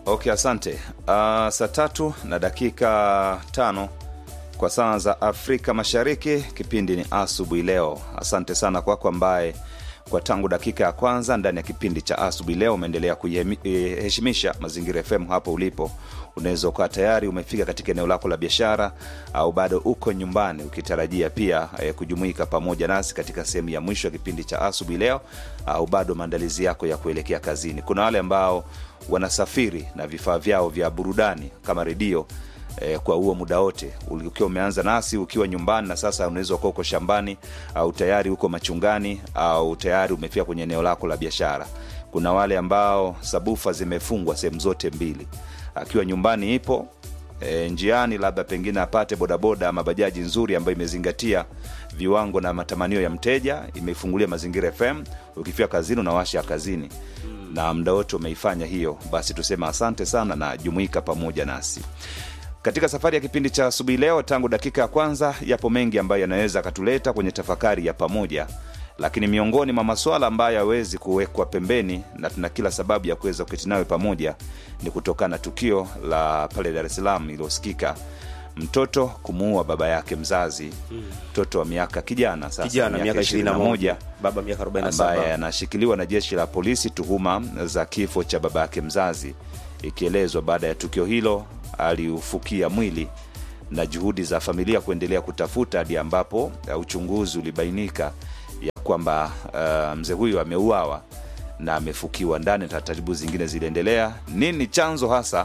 Okay, asante. Uh, saa tatu na dakika tano kwa saa za Afrika Mashariki. Kipindi ni asubuhi leo. Asante sana kwako ambaye kwa tangu dakika ya kwanza ndani ya kipindi cha asubuhi leo umeendelea kuiheshimisha Mazingira FM hapo ulipo. Unaweza ukawa tayari umefika katika eneo lako la biashara au bado uko nyumbani ukitarajia pia eh, kujumuika pamoja nasi katika sehemu ya mwisho ya kipindi cha asubuhi leo, au bado maandalizi yako ya kuelekea kazini. Kuna wale ambao wanasafiri na vifaa vyao vya burudani kama redio eh, kwa huo muda wote ukiwa umeanza nasi ukiwa nyumbani na sasa unaweza kuwa uko shambani au tayari uko machungani au tayari umefika kwenye eneo lako la biashara kuna wale ambao sabufa zimefungwa sehemu zote mbili akiwa nyumbani ipo e, njiani labda pengine apate bodaboda ama bajaji nzuri ambayo imezingatia viwango na matamanio ya mteja imefungulia mazingira fm ukifika kazini unawasha kazini na muda wote umeifanya hiyo basi tuseme asante sana na jumuika pamoja nasi katika safari ya kipindi cha asubuhi leo tangu dakika ya kwanza yapo mengi ambayo yanaweza akatuleta kwenye tafakari ya pamoja lakini miongoni mwa maswala ambayo hawezi kuwekwa pembeni na tuna kila sababu ya kuweza kuketi nawe pamoja ni kutokana na tukio la pale dar es salaam iliyosikika mtoto kumuua baba yake mzazi mtoto wa miaka kijana sasa kijana miaka 21 baba miaka ambaye 47 anashikiliwa na jeshi la polisi tuhuma za kifo cha baba yake mzazi ikielezwa baada ya tukio hilo aliufukia mwili na juhudi za familia kuendelea kutafuta hadi ambapo uh, uchunguzi ulibainika ya kwamba uh, mzee huyu ameuawa na amefukiwa ndani na taratibu zingine ziliendelea nini chanzo hasa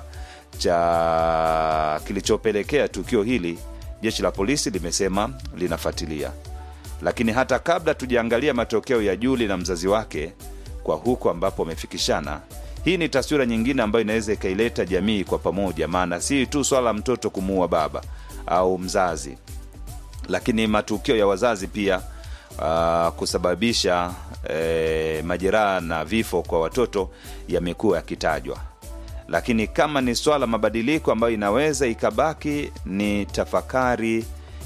cha kilichopelekea tukio hili jeshi la polisi limesema linafuatilia lakini hata kabla tujaangalia matokeo ya juli na mzazi wake kwa huko ambapo wamefikishana hii ni taswira nyingine ambayo inaweza ikaileta jamii kwa pamoja maana si tu swala la mtoto kumuua baba au mzazi lakini matukio ya wazazi pia uh, kusababisha eh, majeraha na vifo kwa watoto yamekuwa yakitajwa lakini kama ni swala mabadiliko ambayo inaweza ikabaki ni tafakari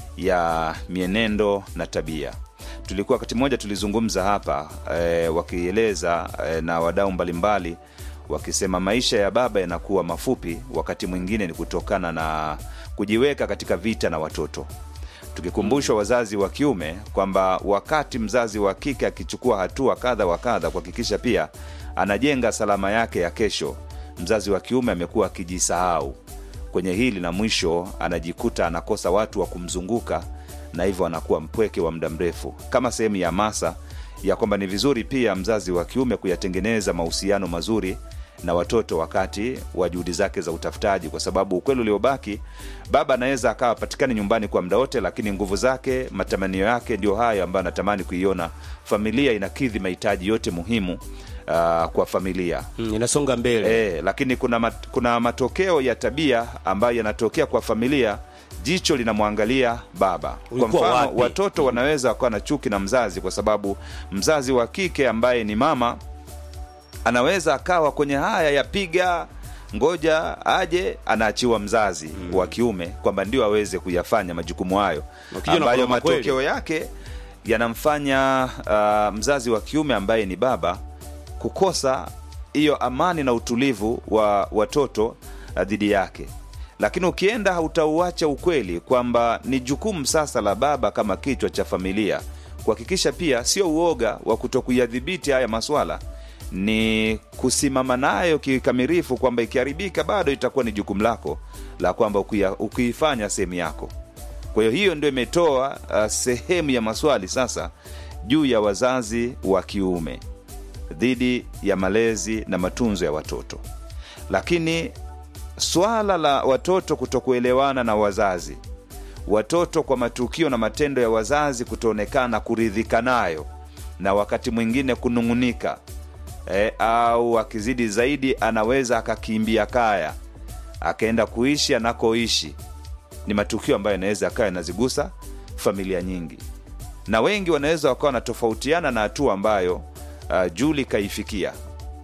ya mienendo na tabia tulikuwa wakati mmoja tulizungumza hapa e, wakieleza e, na wadau mbalimbali wakisema maisha ya baba yanakuwa mafupi wakati mwingine ni kutokana na kujiweka katika vita na watoto tukikumbushwa wazazi wa kiume kwamba wakati mzazi wa kike akichukua hatua kadha wa kadha kuhakikisha pia anajenga salama yake ya kesho mzazi wa kiume amekuwa akijisahau kwenye hili na mwisho anajikuta anakosa watu wa kumzunguka na hivyo anakuwa mpweke wa muda mrefu kama sehemu ya masa ya kwamba ni vizuri pia mzazi wa kiume kuyatengeneza mahusiano mazuri na watoto wakati wa juhudi zake za utafutaji kwa sababu ukweli uliobaki baba anaweza akawa patikani nyumbani kwa muda wote lakini nguvu zake matamanio yake ndio hayo ambayo anatamani kuiona familia inakidhi mahitaji yote muhimu uh, kwa familia Mm, inasonga mbele e, lakini kuna, mat, kuna matokeo ya tabia ambayo yanatokea kwa familia jicho linamwangalia baba kwa Ulikuwa mfano wapi? watoto wanaweza wakawa na chuki na mzazi kwa sababu mzazi wa kike ambaye ni mama anaweza akawa kwenye haya yapiga ngoja aje anaachiwa mzazi mm. wa kiume kwamba ndio aweze kuyafanya majukumu hayo Ukija na ambayo kuloma kweli. matokeo yake yanamfanya uh, mzazi wa kiume ambaye ni baba kukosa hiyo amani na utulivu wa watoto uh, dhidi yake lakini ukienda hautauacha ukweli kwamba ni jukumu sasa la baba kama kichwa cha familia kuhakikisha pia sio uoga wa kutokuyadhibiti haya maswala ni kusimama nayo kikamilifu kwamba ikiharibika bado itakuwa ni jukumu lako la kwamba ukuya- ukiifanya sehemu yako kwa hiyo hiyo ndio imetoa uh, sehemu ya maswali sasa juu ya wazazi wa kiume dhidi ya malezi na matunzo ya watoto lakini swala la watoto kutokuelewana na wazazi watoto kwa matukio na matendo ya wazazi kutoonekana kuridhika nayo na wakati mwingine kunung'unika e, au akizidi zaidi anaweza akakimbia kaya akaenda kuishi anakoishi ni matukio ambayo yanaweza akawa yanazigusa familia nyingi na wengi wanaweza wakawa wanatofautiana na hatua ambayo uh, juli kaifikia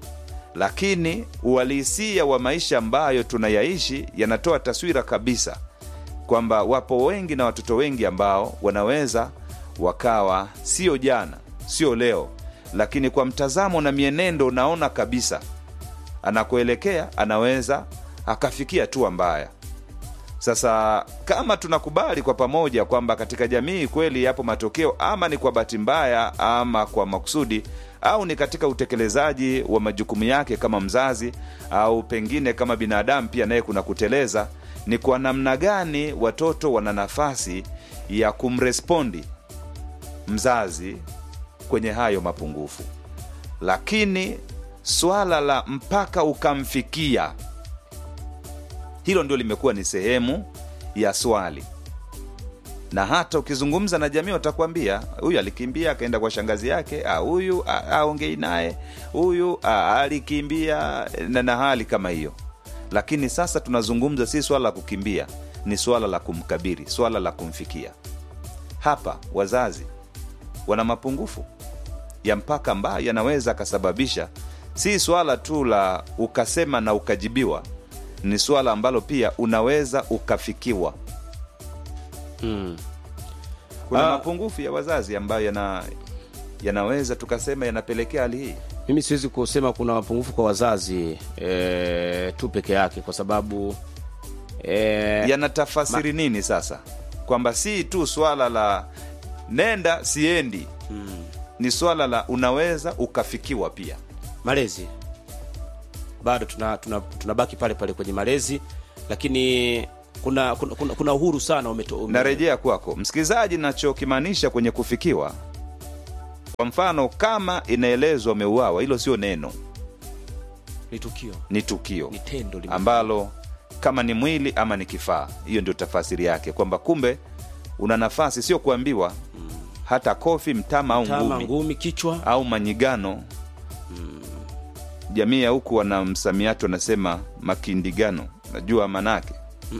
lakini uhalisia wa maisha ambayo tunayaishi yanatoa taswira kabisa kwamba wapo wengi na watoto wengi ambao wanaweza wakawa sio jana sio leo lakini kwa mtazamo na mienendo unaona kabisa anakoelekea anaweza akafikia hatua mbaya sasa kama tunakubali kwa pamoja kwamba katika jamii kweli yapo matokeo ama ni kwa bahati mbaya ama kwa makusudi au ni katika utekelezaji wa majukumu yake kama mzazi au pengine kama binadamu pia naye kuna kuteleza ni kwa namna gani watoto wana nafasi ya kumrespondi mzazi kwenye hayo mapungufu lakini swala la mpaka ukamfikia hilo ndio limekuwa ni sehemu ya swali na hata ukizungumza na jamii watakwambia huyu alikimbia akaenda kwa shangazi yake ah, huyu ah, aongei naye huyu ah, alikimbia na, na hali kama hiyo lakini sasa tunazungumza si swala la kukimbia ni swala la kumkabiri swala la kumfikia hapa wazazi wana mapungufu ya mpaka ambayo yanaweza akasababisha si swala tu la ukasema na ukajibiwa ni swala ambalo pia unaweza ukafikiwa mm. kuna Ah. mapungufu ya wazazi ambayo yana yanaweza tukasema yanapelekea hali hii mimi siwezi kusema kuna mapungufu kwa wazazi e, tu peke yake kwa sababu e, yanatafasiri nini sasa kwamba si tu swala la nenda siendi mm, ni swala la unaweza ukafikiwa pia malezi bado tunabaki tuna, tuna tunabaki pale pale kwenye malezi lakini kuna kuna, kuna, kuna uhuru sana umeto, ume, narejea kwako msikilizaji nachokimaanisha kwenye kufikiwa kwa mfano kama inaelezwa ameuawa hilo sio neno ni tukio ni tukio ni tendo lime- ambalo kama ni mwili ama ni kifaa hiyo ndio tafasiri yake kwamba kumbe una nafasi sio kuambiwa hata kofi mtama au tama ngumi ngumi kichwa au manyigano jamii ya huku wana msamiati wanasema makindigano najua manake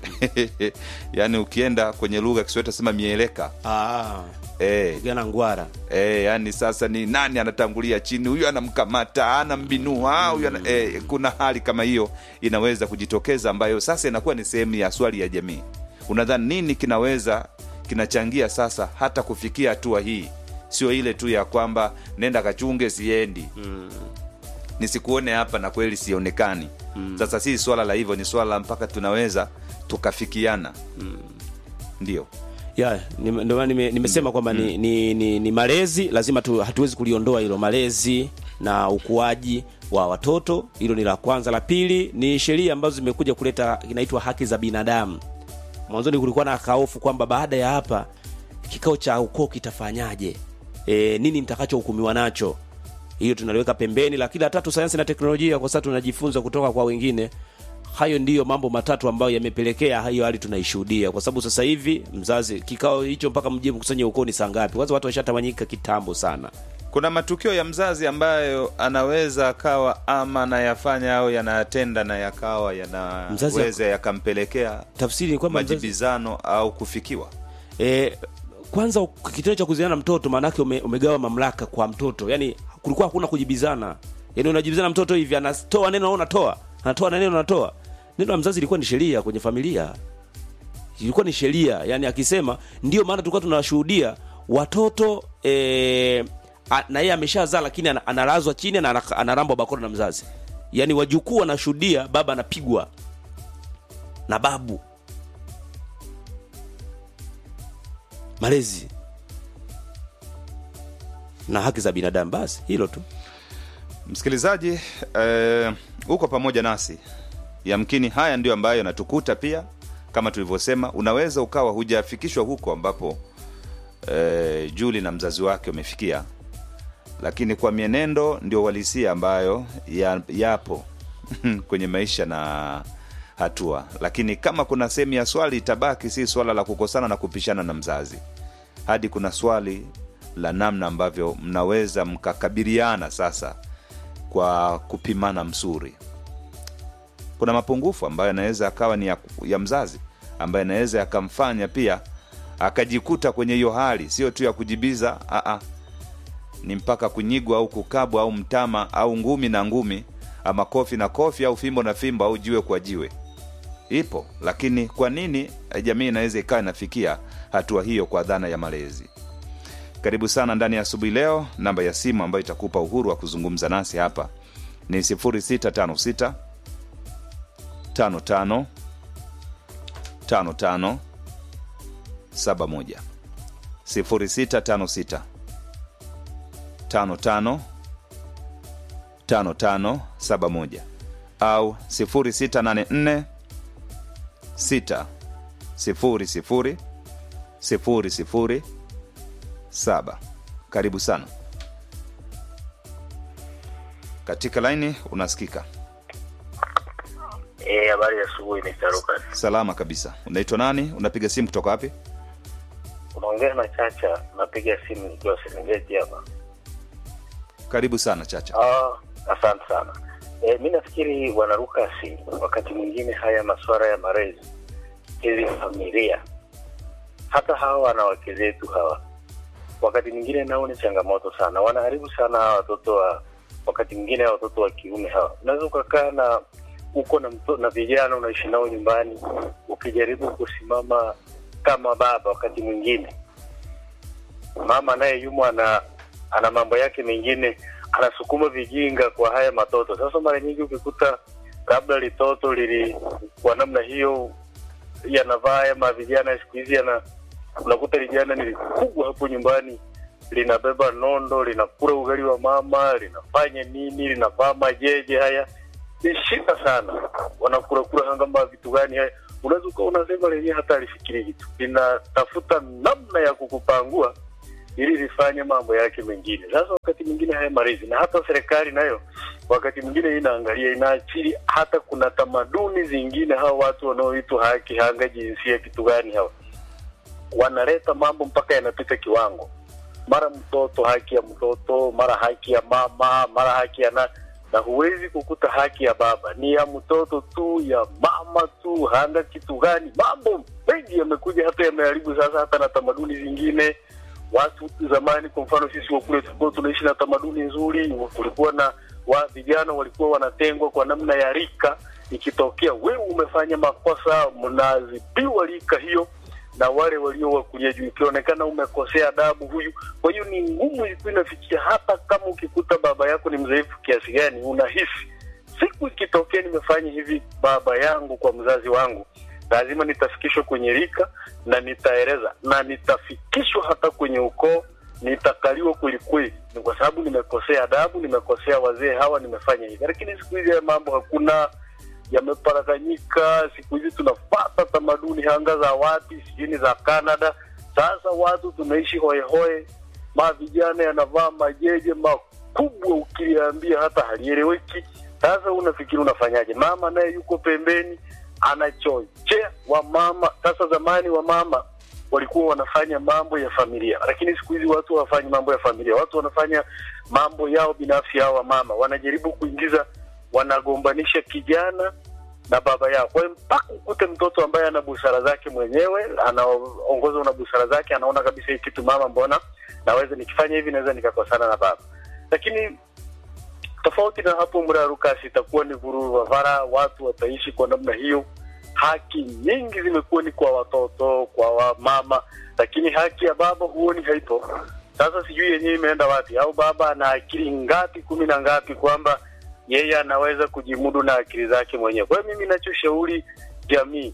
yaani ukienda kwenye lugha ya kiswahili tasema mieleka ah, e, pigana ngwara e, yani sasa ni nani anatangulia chini huyu anamkamata anambinua huyu ana, e, kuna hali kama hiyo inaweza kujitokeza ambayo sasa inakuwa ni sehemu ya swali ya jamii unadhani nini kinaweza kinachangia sasa hata kufikia hatua hii sio ile tu ya kwamba nenda kachunge siendi mm. nisikuone hapa na kweli sionekani mm. sasa si swala la hivyo ni swala la mpaka tunaweza tukafikiana mm. ndio ya ni- ndio maana nime- nimesema kwamba ni, ni, ni, ni malezi lazima tu, hatuwezi kuliondoa hilo malezi na ukuaji wa watoto hilo ni la kwanza la pili ni sheria ambazo zimekuja kuleta inaitwa haki za binadamu mwanzoni kulikuwa na kaofu kwamba baada ya hapa kikao cha ukoo kitafanyaje e, nini nitakachohukumiwa nacho hiyo tunaliweka pembeni lakini la tatu sayansi na teknolojia kwa sasa tunajifunza kutoka kwa wengine hayo ndiyo mambo matatu ambayo yamepelekea hiyo hali tunaishuhudia kwa sababu sasa hivi mzazi kikao hicho mpaka mjie mkusanye ukoo ni saa ngapi kwanza watu washatawanyika kitambo sana kuna matukio ya mzazi ambayo anaweza akawa ama anayafanya au yanayatenda na yakawa Mzazi yanaweza yakampelekea tafsiri ni kwamba mzazi, majibizano au kufikiwa e, kwanza kitendo cha kuziana na mtoto maanake ume, umegawa mamlaka kwa mtoto yani kulikuwa hakuna kujibizana yani unajibizana mtoto hivi anatoa neno au unatoa anatoa na neno anatoa neno la mzazi ilikuwa ni sheria kwenye familia ilikuwa ni sheria yani akisema ndio maana tulikuwa tunawashuhudia watoto e, a, na yeye ameshazaa lakini ana- analazwa chini na ana- analambwa bakora na mzazi yani wajukuu wanashuhudia baba anapigwa na babu malezi na haki za binadamu basi hilo tu msikilizaji eh, uko pamoja nasi yamkini haya ndio ambayo yanatukuta pia kama tulivyosema unaweza ukawa hujafikishwa huko ambapo eh, juli na mzazi wake wamefikia lakini kwa mienendo ndio uhalisia ambayo ya, yapo kwenye maisha na hatua lakini kama kuna sehemu ya swali itabaki si swala la kukosana na kupishana na mzazi hadi kuna swali la namna ambavyo mnaweza mkakabiliana sasa kwa kupimana msuri kuna mapungufu ambayo yanaweza akawa ni ya, ya mzazi ambayo yanaweza yakamfanya pia akajikuta kwenye hiyo hali sio tu ya kujibiza aa, ni mpaka kunyigwa au kukabwa au mtama au ngumi na ngumi ama kofi na kofi au fimbo na fimbo au jiwe kwa jiwe ipo lakini kwa nini jamii inaweza ikawa inafikia hatua hiyo kwa dhana ya malezi karibu sana ndani ya asubuhi leo namba ya simu ambayo itakupa uhuru wa kuzungumza nasi hapa ni 0656 55 55 71 0656 55 5571 au 0684 6 sifuri sifuri sifuri sifuri saba. Karibu sana katika laini, unasikika Eh, habari ya asubuhi Mr. Lucas. salama kabisa. Unaitwa nani? Unapiga simu kutoka wapi? Unaongea na Chacha, napiga simu nikiwa Serengeti hapa. Karibu sana Chacha. Ah, asante sana. Eh, mi nafikiri bwana Lucas, wakati mwingine haya masuala ya malezi hizi familia, hata hawa wanawake zetu hawa, wakati mwingine nao ni changamoto sana, wanaharibu sana hawa watoto wa wakati mwingine hawa watoto wa kiume hawa, unaweza ukakaa na uko na mto, na vijana unaishi nao nyumbani, ukijaribu kusimama kama baba, wakati mwingine mama naye yumo ana ana mambo yake mengine, anasukuma vijinga kwa haya matoto. Sasa mara nyingi ukikuta labda litoto lili kwa namna hiyo yanavaa haya mavijana siku hizi yana unakuta lijana ni kubwa hapo nyumbani linabeba nondo linakula ugali wa mama linafanya nini linavaa majeje haya ni shida sana wanakurakura kama vitu gani haya unaweza ukawa unasema lenyewe hata alifikiri kitu linatafuta namna ya kukupangua ili lifanye mambo yake mengine sasa wakati mwingine haya malezi na hata serikali nayo wakati mwingine inaangalia inaachili hata kuna tamaduni zingine hawa watu wanaoitwa haki hanga jinsia kitu gani hawa wanaleta mambo mpaka yanapita kiwango mara mtoto haki ya mtoto mara haki ya mama mara haki ya na na huwezi kukuta haki ya baba ni ya mtoto tu ya mama tu hanga kitu gani mambo mengi yamekuja hata yameharibu sasa hata na tamaduni zingine watu zamani kwa mfano sisi wakule tulikuwa tunaishi na tamaduni nzuri kulikuwa na wa vijana walikuwa wanatengwa kwa namna ya rika ikitokea wewe umefanya makosa mnaadhibiwa rika hiyo na wale walio wakulia juu ikionekana umekosea adabu huyu kwa hiyo ni ngumu ilikuwa inafikia hata kama ukikuta baba yako ni mdhaifu kiasi gani unahisi siku ikitokea nimefanya hivi baba yangu kwa mzazi wangu lazima nitafikishwa kwenye rika na nitaeleza na nitafikishwa hata kwenye ukoo nitakaliwa kwelikweli ni kwa sababu nimekosea adabu nimekosea wazee hawa nimefanya hivi lakini siku hizi haya mambo hakuna yameparakanyika siku hizi tunafata tamaduni hanga za wapi sijini za canada sasa watu tunaishi hoehoe ma vijana yanavaa majeje makubwa ukiliambia hata halieleweki sasa unafikiri unafanyaje mama naye yuko pembeni anachochea wamama sasa zamani wamama walikuwa wanafanya mambo ya familia lakini siku hizi watu hawafanyi mambo ya familia watu wanafanya mambo yao binafsi hao wamama wanajaribu kuingiza wanagombanisha kijana na baba yao kwa hiyo mpaka ukute mtoto ambaye ana busara zake mwenyewe anaongozwa na busara zake anaona kabisa hii kitu mama mbona naweza nikifanya hivi naweza nikakosana na baba lakini tofauti na hapo mrarukasi itakuwa ni vuruvavara watu wataishi kwa namna hiyo haki nyingi zimekuwa ni kwa watoto kwa wamama lakini haki ya baba huoni haipo sasa sijui yenyewe imeenda wapi au baba ana akili ngapi kumi na ngapi kwamba yeye anaweza kujimudu na akili zake mwenyewe kwa hiyo mimi nachoshauri jamii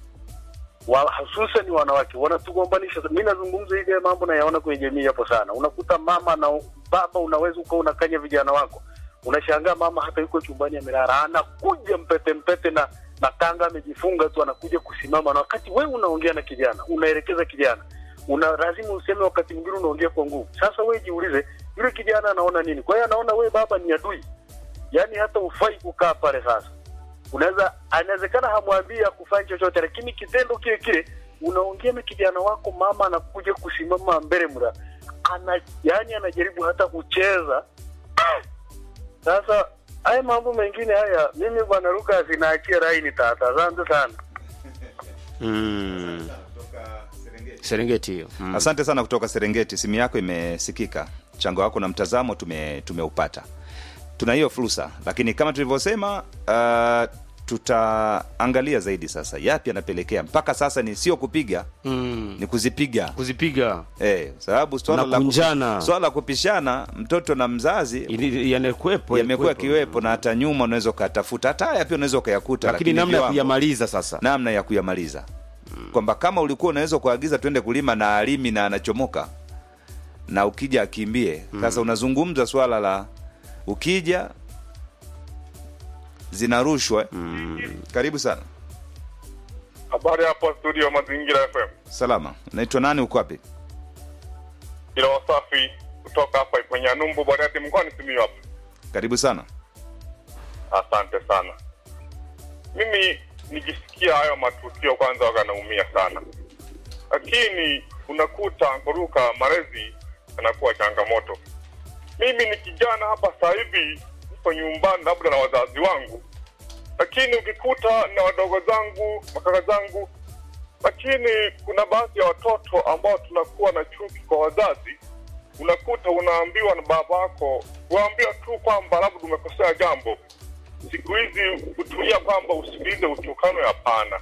wa, hususan wanawake wanatugombanisha mi nazungumza hivi mambo nayaona kwenye jamii hapo sana unakuta mama na baba unaweza ukawa unakanya vijana wako unashangaa mama hata yuko chumbani amelala anakuja mpete mpete na na kanga amejifunga tu anakuja kusimama na wakati wewe unaongea na kijana unaelekeza kijana una lazima useme wakati mwingine unaongea kwa nguvu sasa wewe jiulize yule kijana anaona nini kwa hiyo anaona wewe baba ni adui yaani hata ufai kukaa pale sasa unaweza anawezekana hamwambii akufanya chochote lakini kitendo kile kile unaongea na kijana wako mama anakuja kusimama mbele mra ana yani anajaribu hata kucheza sasa haya mambo mengine haya mimi bwana Lucas naachia raini tata asante sana mm. serengeti hiyo mm. Asante sana kutoka Serengeti, simu yako imesikika, mchango wako na mtazamo tume tumeupata. Tuna hiyo fursa, lakini kama tulivyosema, uh, tutaangalia zaidi sasa yapi yanapelekea mpaka sasa ni sio kupiga mm. ni kuzipiga kuzipiga eh, sababu swala Na la kupi- kunjana. swala la kupishana mtoto na mzazi Ili- yanekuwepo yamekuwa yalikuwepo. kiwepo na hata nyuma unaweza ukatafuta hata haya pia unaweza ukayakuta lakini namna ya viwango- kuyamaliza sasa namna ya kuyamaliza kwamba kama ulikuwa unaweza kuagiza twende kulima na alimi na anachomoka na ukija akimbie sasa unazungumza swala la ukija zinarushwa karibu sana Habari hapo studio Mazingira FM. salama naitwa nani uko wapi Ila wasafi kutoka hapa kwenye Numbu Bariadi mkoani Simiyu hapa. karibu sana Asante sana. Mimi nikisikia hayo matukio kwanza waga naumia sana, lakini unakuta ngoruka malezi yanakuwa changamoto. Mimi ni kijana hapa sasa hivi, nipo nyumbani labda na wazazi wangu, lakini ukikuta na wadogo zangu makaka zangu, lakini kuna baadhi ya watoto ambao tunakuwa na chuki kwa wazazi unakuta unaambiwa na babako, waambiwa tu kwamba labda umekosea jambo. Siku hizi kutulia kwamba usikilize utukano, hapana.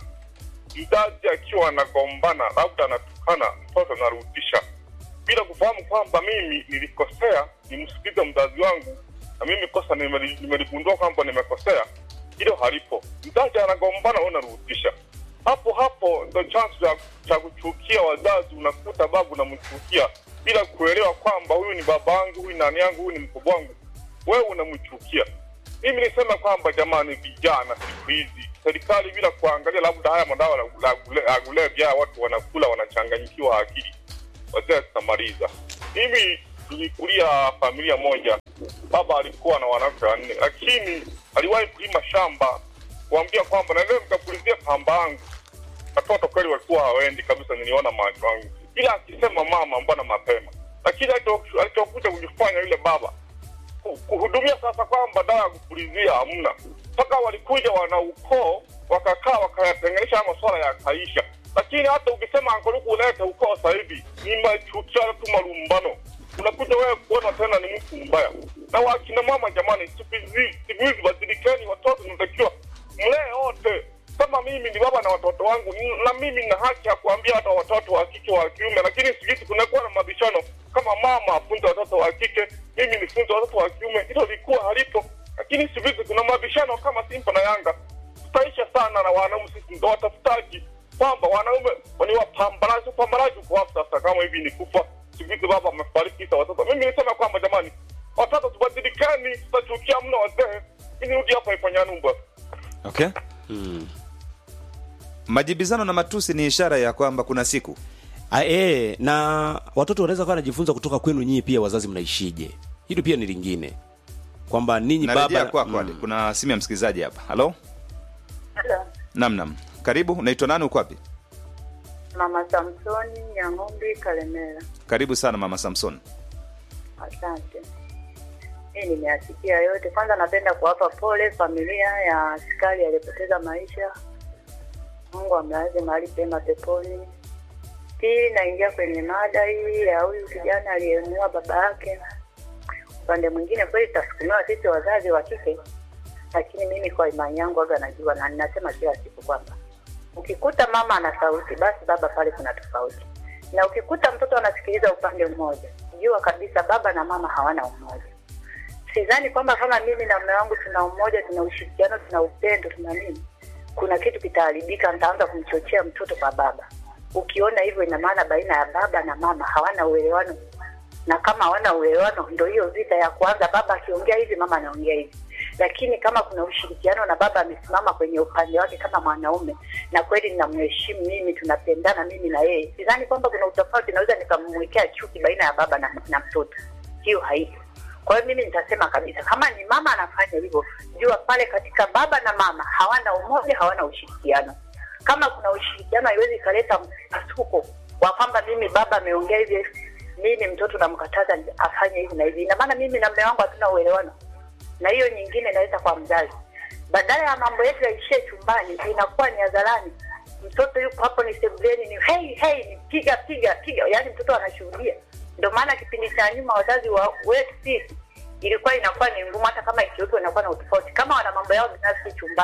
Mzazi akiwa anagombana, labda anatukana, mtoto anarudisha bila kufahamu kwamba mimi nilikosea, nimsikilize mzazi wangu, na mimi kosa nimeli- nimeligundua kwamba nimekosea, hilo halipo. Mzazi anagombana, wewe unarudisha hapo hapo. Ndo chanzo cha, cha kuchukia wazazi. Unakuta babu unamchukia bila kuelewa kwamba huyu ni baba yangu, huyu ni nani yangu, huyu ni mkubwa wangu, wewe unamchukia. Mimi nisema kwamba jamani, vijana siku hizi serikali bila kuangalia labda haya madawa la- la kule- ya kulevya watu wanakula wanachanganyikiwa akili wazee tutamaliza. Mimi nilikulia familia moja, baba alikuwa na wanawake wanne, lakini aliwahi kulima shamba kuambia kwamba naendea nikapulizia pamba yangu. Watoto kweli walikuwa hawaendi kabisa, niliona macho yangu, ila akisema mama, mbona mapema. Lakini alicho- alichokuja kujifanya yule baba ku- kuhudumia sasa kwamba dawa ya kupulizia hamna, mpaka walikuja wana ukoo wakakaa wakayatenganisha haya masuala yakaisha. Lakini hata ukisema angaluku ulete ukoo sasa hivi ni machukiano tu, malumbano, unakuja wewe kuona tena ni mtu mbaya. Na wakina mama, jamani, siku hizi siku hizi badilikeni, watoto tunatakiwa mlee wote. Kama mimi ni baba na watoto wangu, n- na mimi na haki ya kuambia hata watoto wa kike wa kiume, lakini siku hizi kunakuwa na mabishano kama mama afunze watoto wa kike, mimi nifunze watoto wa kiume. Hilo likuwa halipo, lakini siku hizi kuna mabishano kama Simba na Yanga. Tutaisha sana na wanaume, sisi ndo watafutaji kwamba wanaume ni wapambanaji. Upambanaji uko wapi sasa? Kama hivi ni kufa, siku hizi baba amefariki, sasa watoto. Mimi nisema kwamba jamani, watoto tubadilikani, tutachukia mno wazee. Mimi nirudi hapa Ipanyanumba. okay majibizano na matusi ni ishara ya kwamba kuna siku A, e, na watoto wanaweza kawa wanajifunza kutoka kwenu nyinyi pia wazazi mnaishije hilo pia ni lingine kwamba ninyi narejea baba kwako mm. kuna simu ya msikilizaji hapa halo Halo, nam nam karibu unaitwa nani uko wapi Mama Samsoni Nyang'ombe Kalemera. karibu sana mama samson Asante. Mimi nimeyasikia yote. Kwanza napenda kuwapa pole familia ya askari aliyepoteza maisha. Mungu amlaze mahali pema peponi. Pili, naingia kwenye mada hii ya huyu kijana aliyemuua baba yake. Upande mwingine kweli tutasukumiwa sisi wazazi wa kike, lakini mimi kwa imani yangu aga najua na ninasema kila siku kwamba ukikuta mama ana sauti, basi baba pale kuna tofauti, na ukikuta mtoto anasikiliza upande mmoja, jua kabisa baba na mama hawana umoja. Sidhani kwamba kama mimi na mume wangu tuna umoja, tuna ushirikiano, tuna upendo, tuna nini, kuna kitu kitaharibika, nitaanza kumchochea mtoto kwa baba. Ukiona hivyo, ina maana baina ya baba na mama hawana uelewano, na kama hawana uelewano, ndo hiyo vita ya kwanza, baba akiongea hivi, mama anaongea hivi. Lakini kama kuna ushirikiano na baba amesimama kwenye upande wake kama mwanaume, na kweli ninamheshimu mimi, tunapendana mimi na yeye, sidhani kwamba kuna utofauti, naweza nikamwekea chuki baina ya baba na, na mtoto. Hiyo haipo. Kwa hiyo mimi nitasema kabisa, kama ni mama anafanya hivyo, jua pale katika baba na mama hawana umoja, hawana ushirikiano. Kama kuna ushirikiano, haiwezi ikaleta mpasuko wa kwamba mimi baba ameongea hivi, mimi mtoto namkataza afanye hivi na hivi. Ina maana mimi na mume wangu hatuna uelewano, na hiyo nyingine inaweza kwa mzazi. Badala ya mambo yetu yaishie chumbani, inakuwa ni hadharani. Mtoto yuko hapo, ni sebuleni, ni hey, hey, ni piga piga piga, yaani mtoto anashuhudia. Ndio maana kipindi cha nyuma wazazi wa wetu sisi ilikuwa inakuwa ni ngumu, hata kama ikiwepo inakuwa na utofauti. Kama wana mambo yao binafsi chumbani,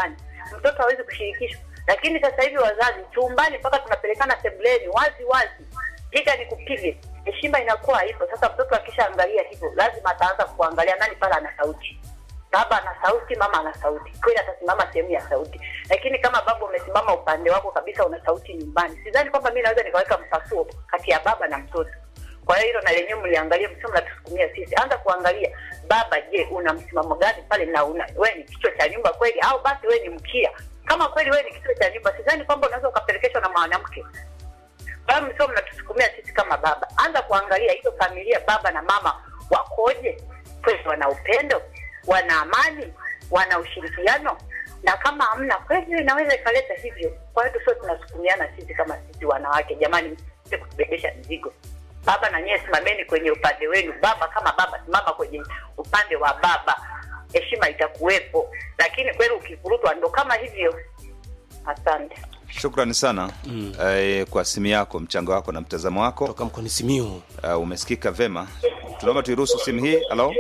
mtoto hawezi kushirikishwa. Lakini sasa hivi wazazi chumbani mpaka tunapelekana sebuleni wazi wazi, piga ni kupige, heshima inakuwa haipo. Sasa mtoto akishaangalia hivyo, lazima ataanza kuangalia nani pale ana sauti baba ana sauti, mama ana sauti, kweli atasimama sehemu ya sauti. Lakini kama baba umesimama upande wako kabisa, una sauti nyumbani, sidhani kwamba mi naweza nikaweka mpasuo kati ya baba na mtoto. Kwa hiyo hilo na lenyewe mliangalia, msio mnatusukumia sisi. Anza kuangalia baba, je, una msimamo gani pale, na una wewe ni kichwa cha nyumba kweli, au basi wewe ni mkia? Kama kweli wewe ni kichwa cha nyumba, sidhani kwamba unaweza ukapelekeshwa na mwanamke. Kwa hiyo msio mnatusukumia sisi kama baba. Anza kuangalia hizo familia, baba na mama wakoje, kweli wana upendo wana amani, wana ushirikiano, na kama hamna kweli, hiyo inaweza ikaleta hivyo. Kwa hiyo tusio tunasukumiana sisi kama sisi wanawake, jamani, msije kutubebesha mizigo. Baba na nyewe simameni kwenye upande wenu. Baba kama baba, simama kwenye upande wa baba, heshima itakuwepo. Lakini kweli ukivurutwa, ndo kama hivyo. Asante. Shukrani sana mm. eh, kwa simu yako, mchango wako na mtazamo wako. toka mkoani Simiyu. Uh, umesikika vema. Tunaomba tuiruhusu simu hii. Halo,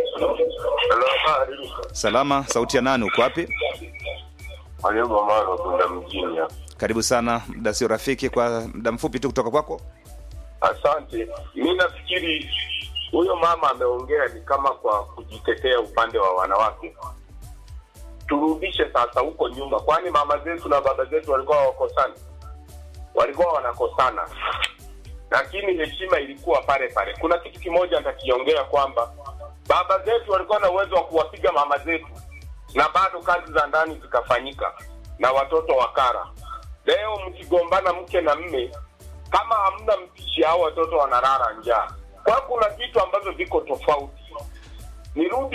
salama. Sauti ya nani? Uko wapi? Aliyogomana kwenda mjini hapa. Karibu sana, muda sio rafiki, kwa muda mfupi tu kutoka kwako. Asante. Mi nafikiri huyo mama ameongea ni kama kwa kujitetea upande wa wanawake. Turudishe sasa huko nyuma, kwani mama zetu na baba zetu walikuwa wakosani? Walikuwa wanakosana, lakini heshima ilikuwa pale pale. Kuna kitu kimoja nitakiongea kwamba baba zetu walikuwa na uwezo wa kuwapiga mama zetu na bado kazi za ndani zikafanyika na watoto wakara. Leo mkigombana mke na mme, kama hamna mpishi, hao watoto wanalala njaa. Kwa hiyo kuna vitu ambavyo viko tofauti. Nirudi